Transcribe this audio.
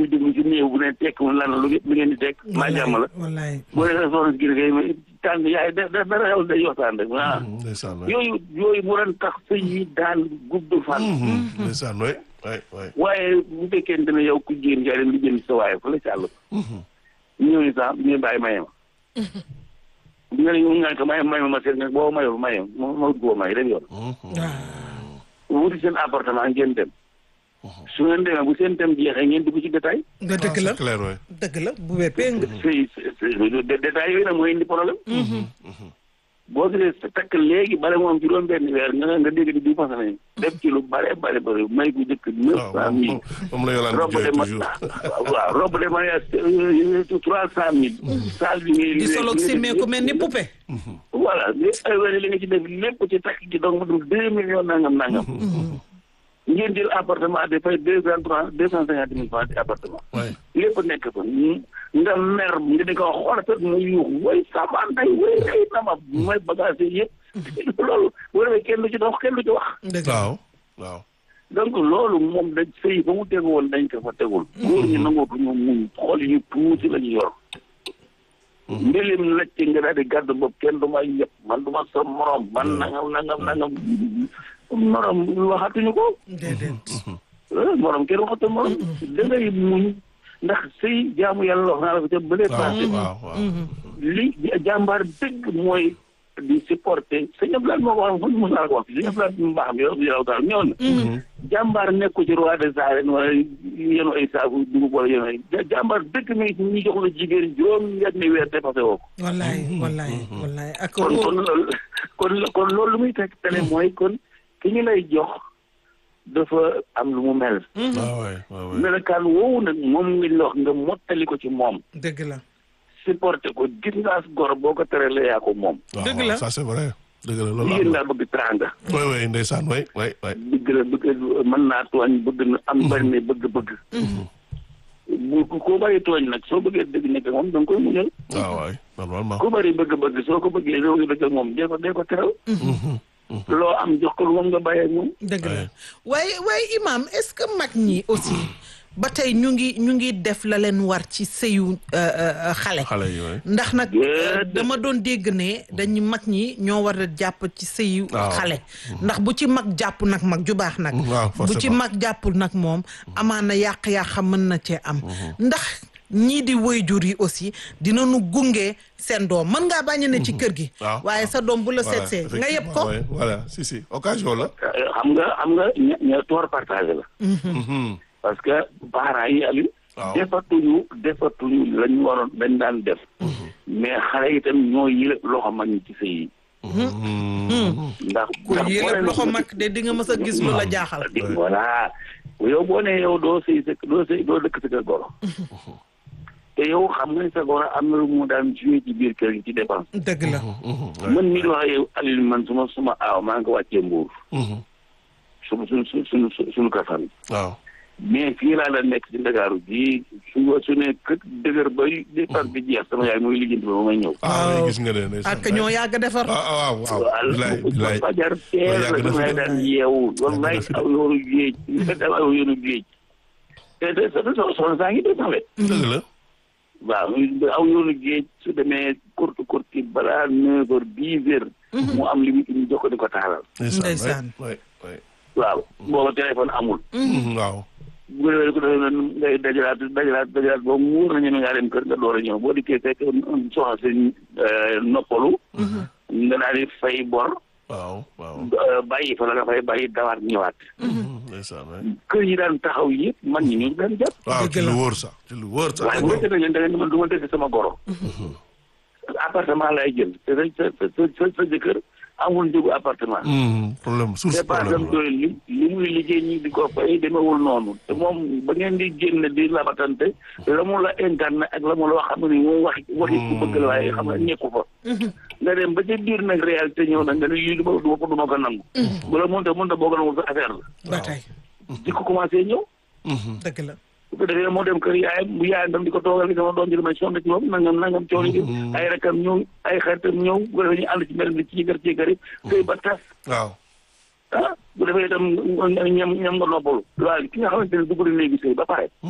muy déglu ci néew bu ne tekk mu lan la lu lu ngeen di tekk maa jàmm la wallaay boo dee soxna si gis nga tànn yaay da da dara xew day waxtaan rek ah ndeysaan waay. yooyu yooyu mu doon tax sëy yi daan gudd fan ndeysaan waay waay waay. waaye bu fekkente ne yow ku jigéen yaa dem li jënd sa waaye fa la càll ñëw ni sax ñu bàyyi maye ma nga ne ñu nga ko maye maye ma ma seet nga boo maye maye ma ma wut koo may dem yoon wuti seen appartement ngeen dem su ngeen demee bu seen dem jeexee ngeen dugg ci détail nga dëgg la c'est clair waay. dëgg la bu wéppee nga sëy détail yooyu nag mooy indi problème boo gisee sa takk léegi bale moom juróom benn weer nga nga dégg di di fas nañ def ci lu bare bare bare may ku jëkk neuf waaw cent moom mille moom la yolaan robe di de jooy ma toujours. waaw robe de mariage trois cent mille saal bi ngay di solo simmee ku mel ni poupée voilà li ay wene li nga ci def lépp ci takk gi donc mu dum deux millions nangam nangam ngeen jël appartement de fay deux cent trois deux cent cinquante mille francs ci appartement waay. lépp nekk fa nga mer nga di ko xoolatat mu yuux way sama nday way ay nama mooy bagage yi yëpp loolu boo demee kenn du ci dox kenn du ci wax dëgg la waaw waaw. donc loolu moom dañ sëy ba mu tegu woon dañ ko fa tegul góor ñi nangootuñu muñ xool yu tuuti la ñu yor mbilim lacc nga daal di gàddu bopp kenn du ma yëpp man du ma sa morom man nangam nangam nangam morom waxatuñu ko déedéet eh, morom kenn waxatu morom da ngay muñ ndax sëy jaamu yàlla wax naa la ko ca bële waaw passé waaw waaw. li jàmbaar dëgg mooy di supporter sëñ Abdoulaye moo ko wax fan mos naa ko wax sëñ Abdoulaye mu baax mi yow yow daal ñëw na jàmbaar nekku ci roi des arènes wala yenu ay saabu dugub wala yenu ay ja- jàmbaar dëgg mi ñu jox la jigéen juróom ñetti weer dépassé woo ko wallaay wallaay wallaay ak kon kon loolu kon kon loolu lu muy teg tele mooy kon ki ñu lay jox dafa am lu mu mel waaw waay waaw waay. melokaan woowu nag moom ngi la wax nga mottali ko ci moom dëgg la supporté ko gis nga as gor boo ko teree yaa ko moom waaw dëgg waaw, la. ça c'est vrai. dëgg la loolu jigéen am na. daa bëgg tranga waay waay ndeysaan waay waay waay. bëgg la bëgg mën naa tooñ bëgg na am bari ne bëgg-bëgg bu koo bari tooñ nag soo bëggee dëgg nekk ak moom da nga koy muñal waaw waay normalement. ku bari bëgg-bëgg soo ko bëggee soo ko dëgg ak moom dee ko dee ko teral loo am jox ko lu moom nga bàyyee ak moom dëgg la Ouais. waaye waaye imam est-ce que mag ñi aussi ba tey ñu ngi ñu ngi def la leen war ci sëyu euh, euh, xale xale yi waay. ndax nag euh, Déedéet. dama doon dégg ne dañu mag ñi ñoo war a jàpp ci sëyu Waaw. xale ndax bu ci mag jàpp nag mag ju baax nag waaw bu ci forcément. mag jàppul nag moom amaana yàq-yàq mën na cee am ndax ñii di waajur yi aussi dinañu gunge seen doom mën ngaa bañ a ne ci kër gi waaw, waaye sa doom bu la Voilà, seetsee nga yëpp ko effectivement, ouais, voilà si si occasion la. xam nga xam nga ña ña toor partagé la Mhm. parce que parents yi Aliou waaw defatuñu defatuñu lañu waroon dañ daan def mais xale itam ñoo yëlëb loxo mag ñi ci sëy yi Mhm. ndax ku ndax boo yëlëb leen- loxo mag de di nga mës a gis lu la jaaxal di voilà yow boo nee yow doo sëy sa doo sëy doo dëkk sa kër goro te yow xam nga ni sa goro am na lu mu daan joué ci biir kër gi ci dépense dëgg la Mhm. Ouais. man mii di wax ak yow Aliou man suma suma aaw maa ngi ko wàccee mbuur Mhm. su su su suñu suñu kër famille waaw. mais fii laa la nekk ci Ndakaaru bii su su ne kët dëgër ba dépense bi jeex sama yaay mooy lijjanti ba ba may ñëw ah Waaw. oui, gis nga ne ndeysaan. ak ñoo yàgg a defar ah ah waaw waaw. waaw bilaay bilaay. fajar teel yàgg la na fi damay de. daan yeewu wallaay na fi de. aw yoonu géej nga aw yoonu géej te te sa sa soxna saa ngi def sax wet dëgg la. waaw aw yoonu géej su demee courte courte balaa neuf heures dix heures mu am li mu indi jox ko di ko taalal Ndeysaan. waay waay. waaw booba téléphone amul Mhm, waaw. bu ko defee ko defee noonu ngay dajalaat dajalaat dajalaat boobu mu wóor na ñeme ngaa dem kër nga door a ñëw boo dikkee fekk soxna si noppalu nga daal di fay bor waaw waaw. euh, bàyyi fa la nga fay bàyyi dawaat ñëwaat Mhm, ndeysaan waay. kër yi daan taxaw yëpp man ñi ñu ngi daan jàpp waaw Dëgg ci la. lu wóor sax ci lu wóor sax. waaye bu fekkee ne da ngeen man du ma dëkk sama goro appartement lay jël te sa sa sa sa sa jëkkër amul njëgu appartement Mhm, problème source dépense am problème la. doy li li muy liggéey ñi di ko fay demewul noonu te moom ba ngeen di génn di labatante la mu la incarné ak la mu la wax xam ne moom wax waxi ku bëgg la waaye xam nga nekku fa nga dem ba ca biir nag réalité ñëw nag nga ne yii du ma du ma ko du ma ko nangu bu la mënta mënta boo ko nangu sa affaire la ba tey di ko commencé ñëw Mhm. dëgg la bu ko defee moo dem kër yaayam bu yaayam tam di ko toogal gi sama doom ji damay sonn ci moom nangam nangam coono gi ay rakam ñëw ay xaritam ñëw bu ko defee ñu ànd ci mbir mi ci kër ci kër yi sëy ba tas waaw. ah bu defee itam ñam ñam nga noppalu waaye ki nga xamante ne dugg na léegi sëy ba pare